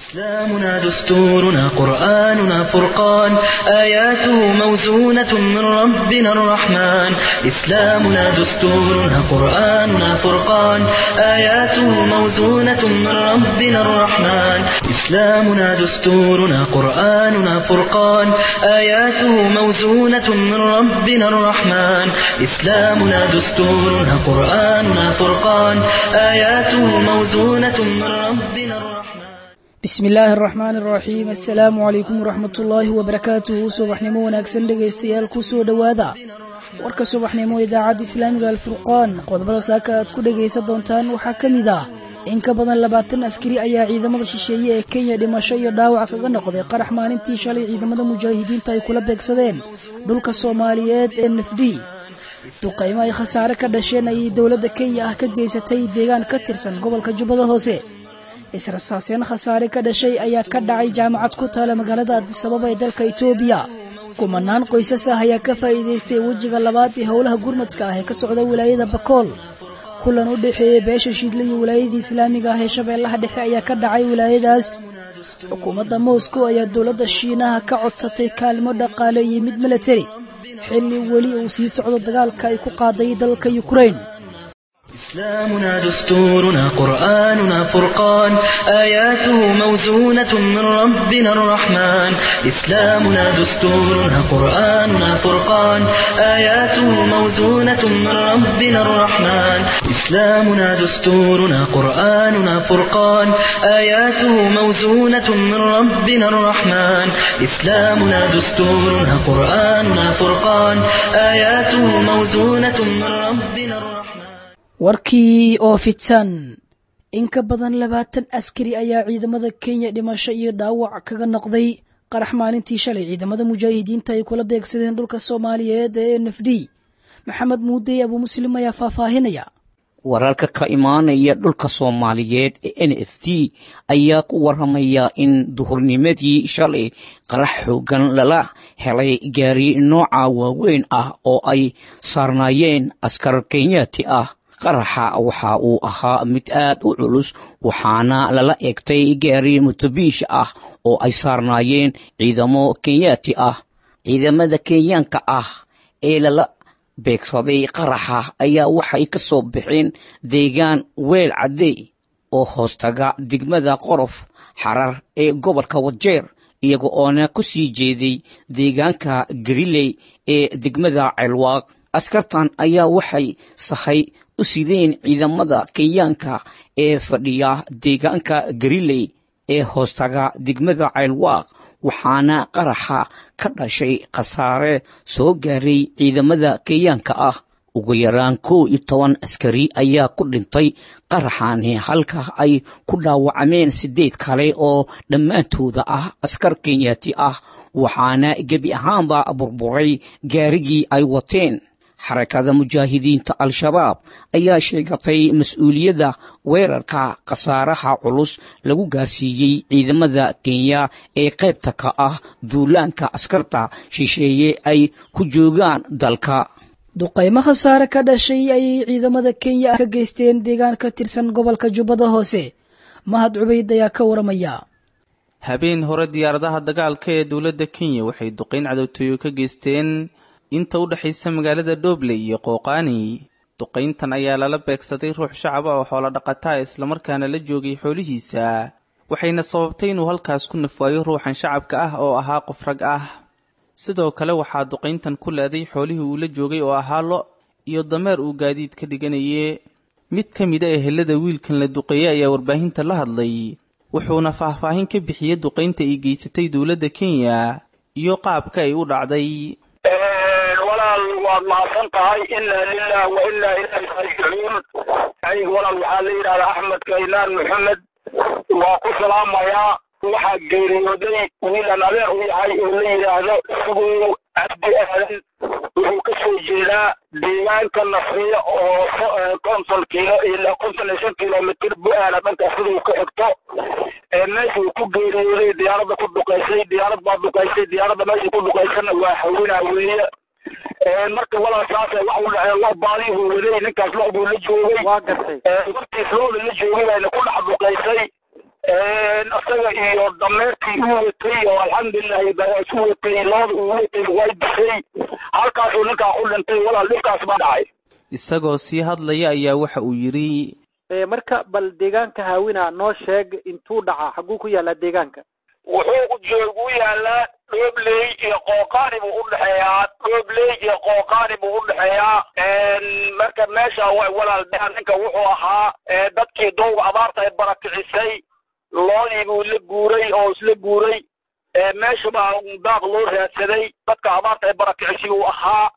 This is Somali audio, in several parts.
إسلامنا دستورنا قرآننا فرقان آياته موزونة من ربنا الرحمن إسلامنا دستورنا قرآننا فرقان آياته موزونة من ربنا الرحمن إسلامنا دستورنا قرآننا فرقان آياته موزونة من ربنا الرحمن إسلامنا دستورنا قرآننا فرقان آياته موزونة من ربنا الرحمن bismi illaahi araxmaani araxiim assalaamu calaykum waraxmatullaahi wabarakaatuhu subaxnimo wanaagsan dhegaystayaal ku soo dhowaada warka subaxnimo idaacadda islaamiga alfurqaan qodobada saaka aad ku dhegaysan doontaan waxaa ka mid ah in ka badan labaatan askari ayaa ciidamada shisheeye ee kenya dhimasho iyo dhaawac kaga noqday qarax maalintii shalay ciidamada mujaahidiinta ay kula beegsadeen dhulka soomaaliyeed ee nafdhi duqaymo ay khasaare ka dhasheen ayay dowladda kenya ah ka geysatay deegaan ka tirsan gobolka jubbada hoose israsaaseen khasaare ka dhashay ayaa ka dhacay jaamacad ku taala magaalada adisababa ee dalka itoobiya kumanaan qoysas ah ayaa ka faa'iidaystay wejiga labaad ee howlaha gurmadka ah ee ka socda wilaayada bakool kulan u dhexeeyey beesha shiidle iyo wilaayadii islaamiga ah ee shabeellaha dhexe ayaa ka dhacay wilaayadaas xukuumadda moscow ayaa dowladda shiinaha ka codsatay kaalmo dhaqaale iyo mid milatari xilli weli uu sii socdo dagaalka ay ku qaaday dalka yukrain إسلامنا دستورنا قرآننا فرقان آياته موزونة من ربنا الرحمن إسلامنا دستورنا قرآننا فرقان آياته موزونة من ربنا الرحمن إسلامنا دستورنا قرآننا فرقان آياته موزونة من ربنا الرحمن إسلامنا دستورنا قرآننا فرقان آياته موزونة من ربنا الرحمن warkii oo fidsan in ka badan labaatan askari ayaa ciidamada kenya dhimasho iyo dhaawac kaga noqday qarax maalintii shalay ciidamada mujaahidiinta ay kula beegsadeen dhulka soomaaliyeed ee n f d maxamed muudey abuu muslim ayaa faahfaahinaya wararka ka imaanaya dhulka soomaaliyeed ee n f d ayaa ku waramaya in duhurnimadii shalay qarax xoogan lala helay gaari nooca waaweyn ah oo ay saarnaayeen askar kenyaati ah qaraxa waxa uu ahaa mid aad u culus waxaana lala egtay gaari mutubiish ah oo ay saarnaayeen ciidamo kenyaati ah ciidamada kenyaanka ah ee lala beegsaday qaraxa ayaa waxay ka soo baxeen deegaan weel caddey oo hoostaga degmada qorof xarar ee gobolka wajeer iyaga oona ku sii jeeday deegaanka gariley ee degmada ceelwaaq askartan ayaa waxay sahay u sideen ciidamada kenyaanka ee fadhiya deegaanka gariley ee hoostaga degmada ceelwaaq waxaana qaraxa ka dhashay khasaare soo gaaray ciidamada kenyaanka ah ugu yaraan kow iyo toban askari ayaa ku dhintay qaraxani halka ay ku dhaawacmeen siddeed kale oo dhammaantooda ah askar kenyaati ah waxaana gebi ahaanba burburay gaarigii ay wateen xarakada mujaahidiinta al-shabaab ayaa sheegatay mas-uuliyadda weerarka khasaaraha culus lagu gaarsiiyey ciidamada kenya ee qaybta ka ah duulaanka askarta shisheeye ay ku joogaan dalka duqaymo khasaare ka dhashay ayay ciidamada kenya ka geysteen deegaan ka tirsan gobolka jubbada hoose mahad cubayd ayaa ka waramaya habeen hore diyaaradaha dagaalka ee dowladda kenya waxay duqayn cadowtooyo ka geysteen inta u dhexaysa magaalada dhobley iyo qooqaani duqayntan ayaa lala beegsaday ruux shacaba oo xoolo dhaqataa islamarkaana la joogay xoolihiisa waxayna sababtay inuu halkaas ku nafwaayo ruuxan shacabka ah oo ahaa qof rag ah sidoo kale waxaa duqayntan ku leeday xoolihii uu la joogay oo ahaa lo iyo dameer uu gaadiid ka dhiganaye mid ka mid a ehelada wiilkan la duqeeyey ayaa warbaahinta la hadlay wuxuuna faahfaahin ka bixiyey duqaynta ay geysatay dowladda kenya iyo qaabka ay u dhacday waad mahadsan tahay inaa lilah wa inaa ilaahi raajicuun aniga walaal waxaa la yidhahdaa axmed kaynaan maxamed waa ku salaamayaa waxaa geeriyooday wiilan adeer u yahay oo la yidhaahdo sugow cabdi aadan wuxuu ka soo jeedaa deegaanka nasriya oo konton kilo ilaa konton iyo shan kilomitr bu-aala dhanka siduu ka xigto meeshuu ku geeriyooday diyaaradda ku duqaysay diyaarad baa duqaysay diyaaradda meesha ku duqaysana waa hawinaa weeye marka walaal saase wax u dhacee lo baadii buu waday ninkaas lo buu la joogay waa gartay wartiis looda la joogay bayna ku dhex duqaysay isaga iyo dameertii u watay oo alxamdulilahi isu watay looda uu watay way dishay halkaasuu ninkaa ku dhintay walaal dhibkaas baa dhacay isagoo sii hadlaya ayaa waxa uu yidhi marka bal deegaanka haawina noo sheeg intuu dhaca xaguu ku yaallaa deegaanka wuxuu joog u yaalaa dhoobley iyo qooqaani buu udhexeeyaa dhoobley iyo qooqaani buu udhexeeyaa marka meesha way walaal daan ninka wuxuu ahaa dadkii dowga abaarta ay barakicisay loodii buu la guuray oo isla guuray meesha baa daaq loo raadsaday dadka abaarta ay barakicisay uu ahaa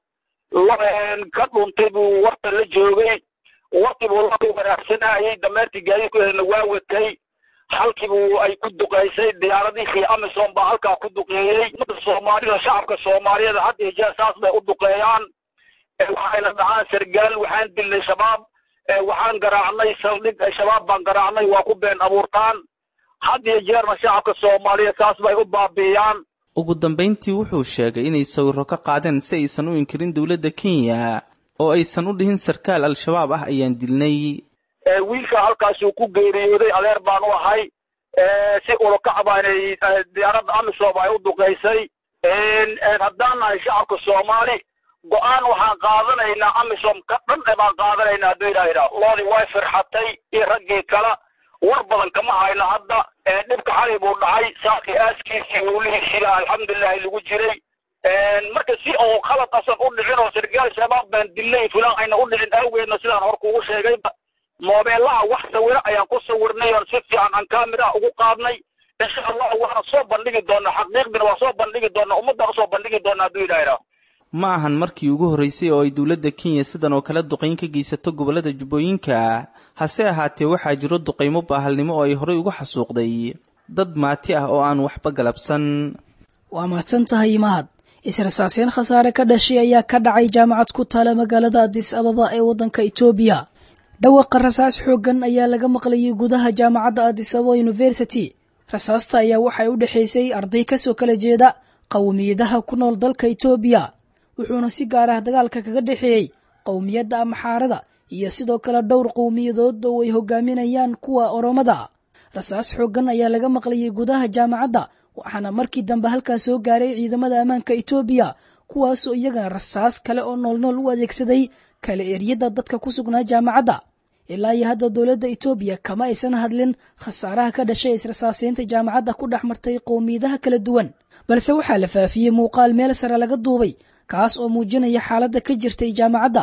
ka dhuntay buu warta la joogay warti buu la wanaagsanayay dameertii gaadiidkeedana waa watay halkiibuu ay ku duqeysay diyaaradihii amisom baa halkaa ku duqeeyey umada soomaalida shacabka soomaaliyeed had iyo jeer saas bay u duqeeyaan waxayna dhacaan sargaal waxaan dilnay shabaab waxaan garaacnay saldhig shabaab baan garaacnay waa ku been abuurtaan had iyo jeerna shacabka soomaaliyeed saas bay u baabi'iyaan ugu dambayntii wuxuu sheegay inay sawirro ka qaadeen si aysan u inkirin dowladda kenya oo aysan u dhihin sarkaal al-shabaab ah ayaan dilnay wiilka halkaasuu ku geeriyooday adeer baan u ahay si urukac baanay diyaaradda amisom ay u duqeysay haddaan nahay shacabka soomaali go-aan waxaan qaadanaynaa amisom ka dhan e baan qaadanaynaa hadduu ilaha idhaah loodii way firxatay iyo raggii kale war badan kama hayno hadda dhibka xalay buu dhacay saakii aaskiisii welihiisila alxamdulilahi lagu jiray marka si oo khalad asan u dhicin oo sargaal shabaab baan dilnay fulaan ayna u dhicin awgeedna sidaan hor kugu sheegayba moobeelaha wax sawiro ayaan ku sawirnay oon si fiican aan kaamiraha ugu qaadnay insha allah waana soo bandhigi doonaa xaqiiqdina waa soo bandhigi doonaa ummaddaan usoo bandhigi doonaa hadduu ilaha idhaah ma ahan markii ugu horreysay oo ay dowladda kenya sidan oo kale duqayn ka geysato gobollada jubbooyinka hase ahaatee waxaa jiro duqaymo baahalnimo oo ay horey uga xasuuqday dad maati ah oo aan waxba galabsan waa mahadsan tahay mahad israsaaseen khasaare ka dhashay ayaa ka dhacay jaamacad ku taala magaalada adis ababa ee waddanka etoobiya dhawaqa rasaas xooggan ayaa laga maqlayay gudaha jaamacadda adis ababa university rasaasta ayaa waxay u dhexaysay arday kasoo kala jeeda qowmiyadaha ku nool dalka etoobiya wuxuuna si gaar ah dagaalka kaga dhexeeyey qowmiyadda amaxaarada iyo sidoo kale dhowr qowmiyadood oo ay hogaaminayaan kuwa oromada rasaas xooggan ayaa laga maqlayay gudaha jaamacadda waxaana markii dambe halkaas soo gaaray ciidamada ammaanka etoobiya kuwaasoo iyagana rasaas kale oo noolnool u adeegsaday kala eryada dadka ku sugnaa jaamacadda ilaa iyo hadda dowladda etoobiya kama aysan hadlin khasaaraha ka dhashay israsaaseynta jaamacadda ku dhex martay qowmiyadaha kala duwan balse waxaa la faafiyey muuqaal meel sare laga duubay kaas oo muujinaya xaaladda ka jirtay jaamacadda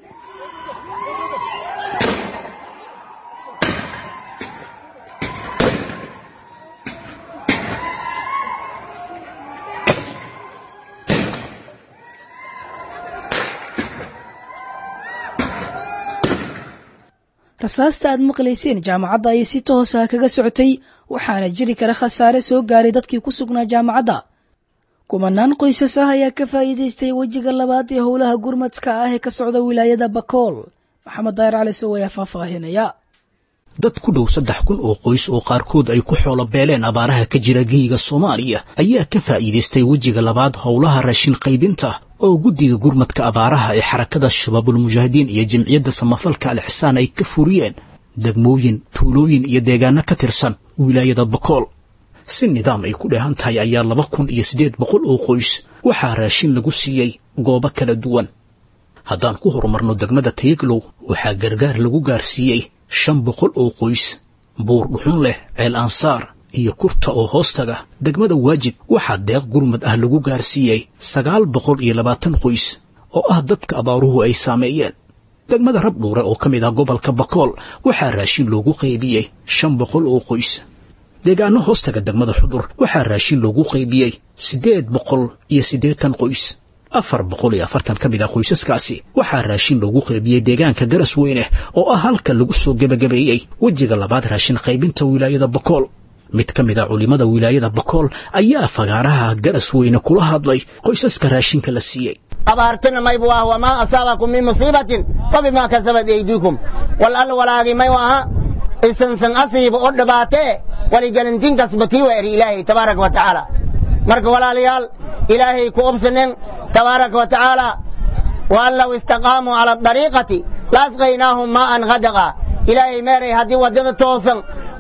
rasaasta aad maqlayseen jaamacadda ayay si toos ah kaga socotay waxaana jiri kara khasaare soo gaaray dadkii ku sugnaa jaamacadda kumanaan qoysas ah ayaa ka faa'iidaystay wejiga labaad ee howlaha gurmadka ah ee ka socda wilaayada bakool maxamed daayir cali sow ayaa faahfaahinaya dad ku dhow saddex kun oo qoys oo qaarkood ay ku xoolo beeleen abaaraha ka jira geyiga soomaaliya ayaa ka faa'iidaystay wejiga labaad howlaha raashin qaybinta oo guddiga gurmadka abaaraha ee xarakada shabaabulmujaahidiin iyo jimciyadda samafalka alxisaan ay ka furiyeen degmooyin tuulooyin iyo deegaano ka tirsan wilaayada bakool si nidaam ay ku dheehan tahay ayaa laba kun iyo siddeed boqol oo qoys waxaa raashin lagu siiyey goobo kala duwan haddaan ku horumarno degmada tayeglow waxaa gargaar lagu gaarsiiyey shan boqol oo qoys buur dhuxun leh ceel ansaar iyo kurta oo hoostaga degmada waajid waxaa deeq gurmad ah lagu gaarsiiyey sagaal boqol iyo labaatan qoys oo ah dadka abaaruhu ay saameeyeen degmada rabdhuure oo ka mid ah gobolka bakool waxaa raashin loogu qaybiyey shan boqol oo qoys deegaano hoostaga degmada xudur waxaa raashin loogu qaybiyey siddeed boqol iyo siddeetan qoys afar boqol iyo afartan ka mid ah qoysaskaasi waxaa raashin loogu qaybiyey deegaanka garas weyne oo ah halka lagu soo gebagabeeyey wejiga labaad raashin qaybinta wilaayada bakool mid ka mid a culimmada wilaayada bakool ayaa fagaaraha garas weyne kula hadlay qoysaska raashinka la siiyey abaartina maybu ah wamaa asaabakum min musiibatin fabimaa kasabat eydiikum wal alla walaagi mayu aha isansan asiiba oo dhibaatee waligelintin kasbatii wa eri ilaahay tabaaraka wa tacaala marka walaalayaal ilaahay ku obsanen tabaaraka wa tacaala waan low istaqaamuu cala adariiqati laasqaynaahum maa'an hadaqa ilaahay meeray haddii waddada toosan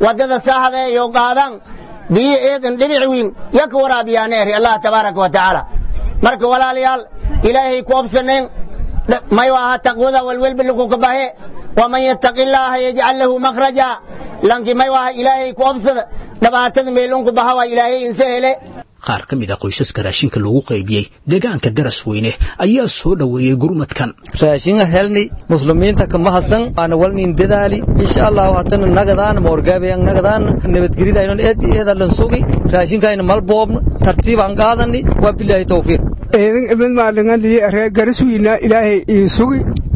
waddada saahda iyo qaadaan biyo eedan dhibic wiin ya ka waraabiyaana eri allah tabaaraka wa tacaala marka walaalayaal ilaahay ku obsaneen may aha taqwada walwelba lagu ka bahe waman yattaqi illaaha yajcal lahu makhraja lanki may aha ilaahay ku obsada dhibaatada meelunku baha waa ilaahay inse hele qaar ka mid a qoysaska raashinka loogu qaybiyey deegaanka garas weyne ayaa soo dhoweeyey gurmadkan raashinga helni muslimiinta ka mahadsan waana walnin dadaali insha allahu hatana nagadaan moorgaabeyan nagadaan nabadgelidaynon eed eedalan sugi raashinkayna mal boobna tartiibaan qaadani waa bilaahi tawfiiq eedan ibad maalingalii ree gariswiina ilaahay ii sugi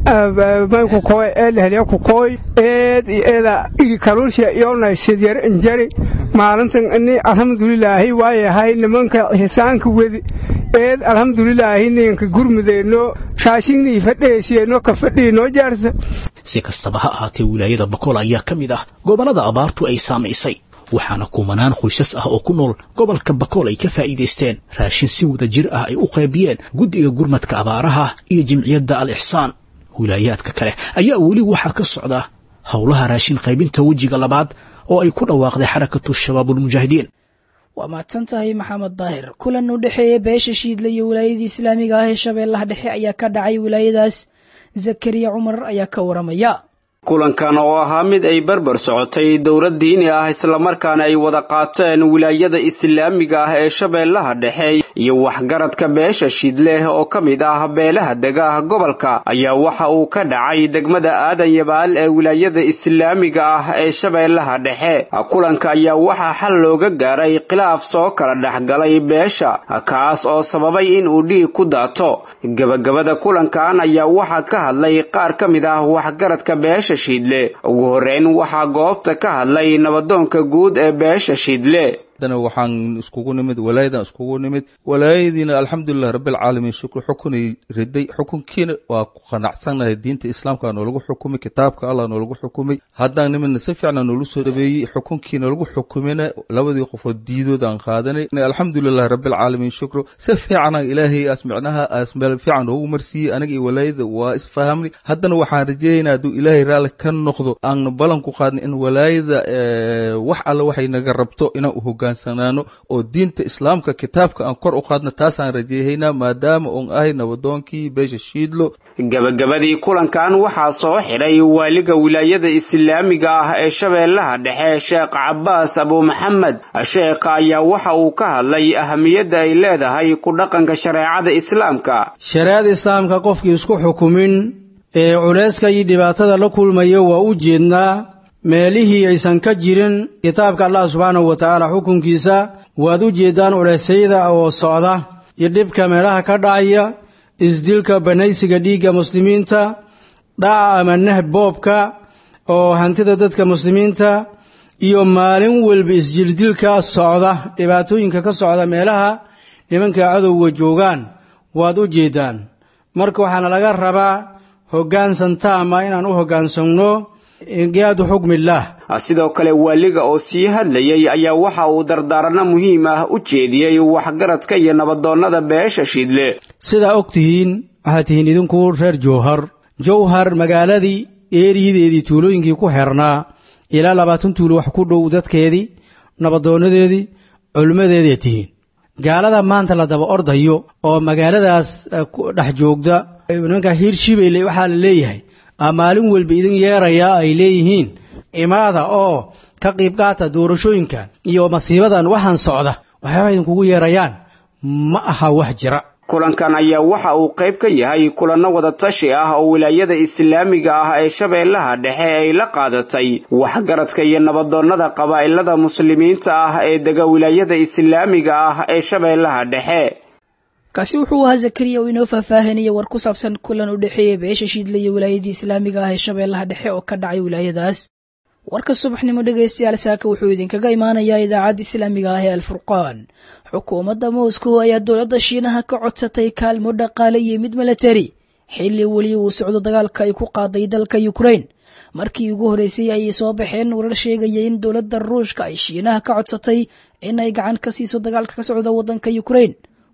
mayku koy eelehliya ku koy eed eeda iri kaluusha iyonay sidyar injari maalintan ini alxamdulilaahi waayahay nimanka xisaanka wedi eed alxamdulilaahi ninka gurmudeenno raashinnii fadheesiyenno ka fadhii noo jaarsa si kastaba ha ahaatee wilaayada bakool ayaa ka mid ah gobollada abaartu ay saamaysay waxaana kumanaan qoysas ah oo ku nool gobolka bakool ay ka faa'iidaysteen raashin si wada jir ah ay u qaybiyeen guddiga gurmadka abaaraha iyo jimciyadda al ixsaan wilaayaadka kale ayaa weli waxaa ka socda howlaha raashin qaybinta wejiga labaad oo ay ku dhawaaqday xarakatu shabaabulmujaahidiin waa mahadsan tahay maxamed daahir kulan u dhexeeya beesha shiidle iyo wilaayadii islaamiga ah ee shabeellaha dhexe ayaa ka dhacay wilaayadaas zakariya cumar ayaa ka waramaya kulankan oo ahaa mid ay barbar socotay dowlad diini ah islamarkaana ay wada qaateen wilaayada islaamiga ah ee shabeellaha dhexe iyo waxgaradka beesha shidleh oo ka mid ah beelaha dega ah gobolka ayaa waxa uu ka dhacay degmada aadan yabaal ee wilaayada islaamiga ah ee shabeellaha dhexe kulanka ayaa waxaa xal looga gaaray khilaaf soo kala dhexgalay beesha kaas oo sababay in uu dhiig ku daato gebagabada kulankan ayaa waxaa ka hadlay qaar ka mid ah waxgaradka beesha shidle ugu horreyn waxaa goobta ka hadlay nabadoonka guud ee beesha shidle haddana waxaan iskugu nimid walaayadan iskugu nimid walaayadiina alxamdulilah rabbilcaalamiin shukri xukunay riday xukunkiina waa ku qanacsannahay diinta islaamka noolagu xukumay kitaabka allah noolagu xukumay haddaan nimidna si fiicna noolu soo dhabeeyey xukunkii noolagu xukumina labadii qofood diidood aan qaadanay alxamdulilah rabbilcaalamiin shukru si fiicana ilaahay aas micnaha aas meel fiican noogu marsiiyey anaga iyo walaayada waa isfahamnay haddana waxaan rajeeyaynaa hadduu ilaahay raalli ka noqdo aan ballan ku qaadnay in walaayada wax alle waxay naga rabto inaan u hogaansanaano oo diinta islaamka kitaabka aan kor u qaadno taasaan rajeehaynaa maadaama uun ahay nabadoonkii beesha shiidlo gabagabadii kulankan waxaa soo xidhay waaliga wilaayada islaamiga ah ee shabeellaha dhexe sheekh cabaas abu maxamed sheekha ayaa waxa uu ka hadlay ahamiyadda ay leedahay ku dhaqanka shareecada islaamka shareecada islaamka qofkii isku xukumin ee culayska iyo dhibaatada la kulmayo waa u jeednaa meelihii aysan ka jirin kitaabka allah subxaanahu wa tacaala xukunkiisa waad u jeeddaan culeysyada oo socda iyo dhibka meelaha ka dhacaya isdilka banaysiga dhiigga muslimiinta dhaca ama nahb boobka oo hantida dadka muslimiinta iyo maalin walba isjirdilka socda dhibaatooyinka ka socda meelaha nimanka cadowga joogaan waad u jeeddaan marka waxaana laga rabaa hoggaansan taama inaan u hoggaansanno inqiyaadu xukmillaah sidoo kale waaliga oo sii hadlayay ayaa waxa uu dardaaranno muhiim ah u jeediyey waxgaradka iyo nabadoonnada beesha shidle sidaa og tihiin waxaad tihiin idinku reer jowhar jowhar magaaladii eeriyadeedii tuulooyinkii ku xeernaa ilaa labaatan tuulo wax ku dhow dadkeedii nabadoonadeedii culimmadeeday tihiin gaalada maanta la daba ordayo oo magaaladaas dhex joogda nimanka hiirshibayle waxaa la leeyahay maalin walba idin yeerayaa ay leeyihiin imaada oo ka qiib qaata doorashooyinkan iyo masiibadan waxaan socda waxyaaba idinkugu yeerayaan ma aha wax jira kulankan ayaa waxa uu qayb ka yahay kulanno wada tashi ah oo wilaayada islaamiga ah ee shabeellaha dhexe ay la qaadatay waxgaradka iyo nabadoonnada qabaa'ilada muslimiinta ah ee dega wilaayada islaamiga ah ee shabeellaha dhexe kaasi wuxuu ahaa zakariya oo inoo faahfaahinaya war ku saabsan kulan u dhexeeya beesha shiidle iyo wilaayadii islaamiga ah ee shabeellaha dhexe oo ka dhacay wilaayadaas warka subaxnimo dhegaystayaal saaka wuxuu idinkaga imaanayaa idaacadda islaamiga ah ee alfurqaan xukuumadda moscow ayaa dowladda shiinaha ka codsatay kaalmo dhaqaale iyo mid milatari xilli weli uu socdo dagaalka ay ku qaaday dalka yukrain markii ugu horreysay ayay soo baxeen warar sheegaya in dowladda ruushka ay shiinaha ka codsatay in ay gacan ka siiso dagaalka ka socda waddanka yukrain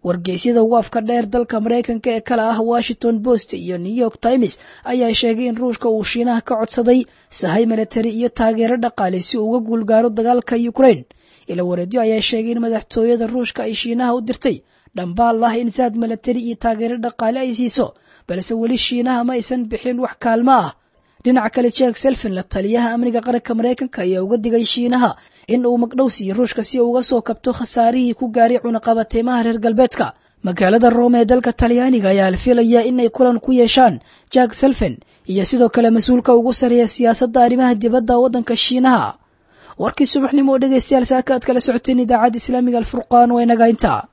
wargeysyada ugu afka dheer dalka maraykanka ee kale ah washington post iyo new york times ayaa sheegay in ruushka uu shiinaha ka codsaday sahay milatari iyo taageero dhaqaale si uu uga guulgaaro dagaalka ukrain ila wareedyo ayaa sheegay in madaxtooyada ruushka ay shiinaha u dirtay dhambaal ah in saad milatari iyo taageero dhaqaale ay siiso balse weli shiinaha ma aysan bixin wax kaalmo ah dhinaca kale jack selfin la taliyaha amniga qaranka maraykanka ayaa uga digay shiinaha in uu magdhow siiyo ruushka si uu uga soo kabto khasaarihii ku gaaray cunaqabateemaha reer galbeedka magaalada roome ee dalka talyaaniga ayaa la filayaa inay kulan ku yeeshaan jack selfin iyo sidoo kale mas-uulka ugu sareeya siyaasadda arrimaha dibadda waddanka shiinaha warkii subaxnimo oo dhegaystayaal saaka aad kala socoteen idaacadda islaamiga alfurqaan waa inaga intaa